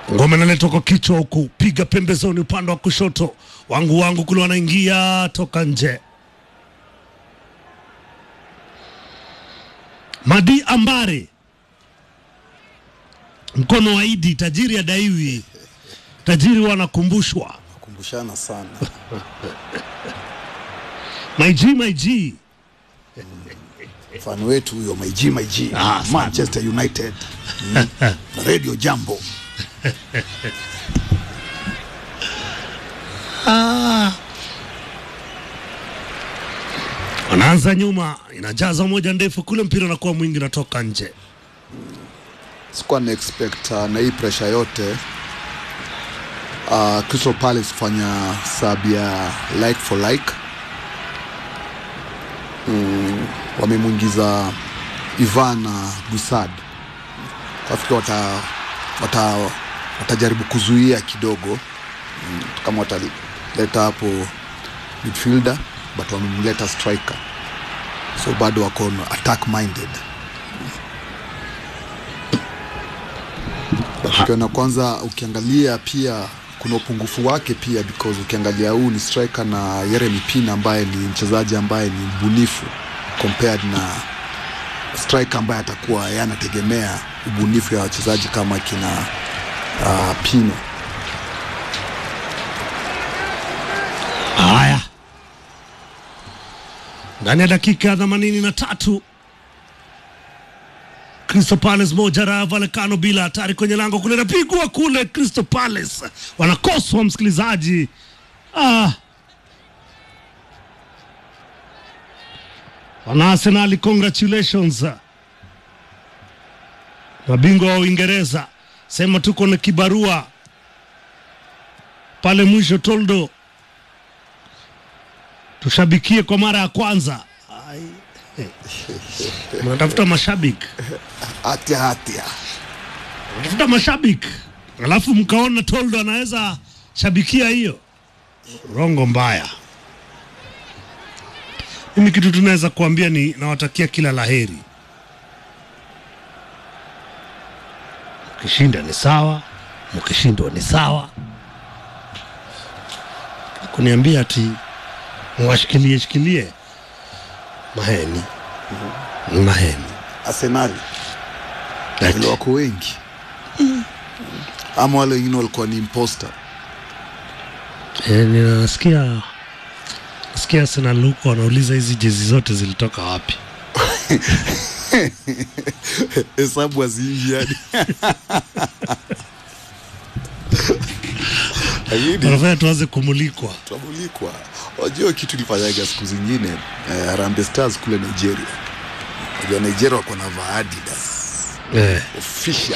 ngoma inaletwa kwa kichwa huku, piga pembezoni upande wa kushoto, wangu wangu kule wanaingia toka nje. Madi Ambare, mkono wa Idi, tajiri adaiwi, tajiri wanakumbushwa. kumbushana sana My G, my G. mfano wetu huyo maiji maiji Ah, sana. Manchester United mm. Radio Jambo Wanaanza nyuma, inajaza moja ndefu kule, mpira unakuwa mwingi, unatoka nje. sikuwa na expect uh, na hii pressure yote uh, Crystal Palace kufanya sub ya like for like mm, wamemwingiza Ivan na Gusad nafikiri wata, wata, watajaribu kuzuia kidogo mm, kama wataleta hapo midfielder but wamemleta striker so bado wako attack minded ukiona kwanza ukiangalia pia kuna upungufu wake pia because ukiangalia huu ni striker na Yeremi Pina ambaye ni mchezaji ambaye ni mbunifu compared na striker ambaye atakuwa yeye anategemea ubunifu ya wachezaji kama kina uh, Pino. Haya, ndani ya dakika ya themanini na tatu Crystal Palace moja Rayo Vallecano bila hatari kwenye lango kule, napigwa kule. Crystal Palace wanakoswa, msikilizaji. Ah. Wana Arsenali, congratulations mabingwa wa Uingereza, sema tuko na kibarua pale mwisho. Toldo tushabikie kwa mara ya kwanza. Ai. Mnatafuta mashabiki, Hatia hatia mnatafuta mashabiki, alafu mkaona Toldo anaweza shabikia hiyo, rongo mbaya. Mimi kitu tunaweza kuambia ni nawatakia kila laheri. Mkishinda ni sawa, mkishindwa ni sawa. Kuniambia ati mwashikilie shikilie maheni maheni Arsenali Ati. vile wako wengi ama wale wengine walikuwa ni imposter. Eh, ninasikia nasikia Arsenal huko wanauliza hizi jezi zote zilitoka wapi? hesabu haziingi yani. Lakini Wanafanya tuanze kumulikwa. tutamulikwa. Wajua kitu ilifanyaga siku zingine eh, Harambee Stars kule Nigeria. Wajua Nigeria wako na Adidas Eh. official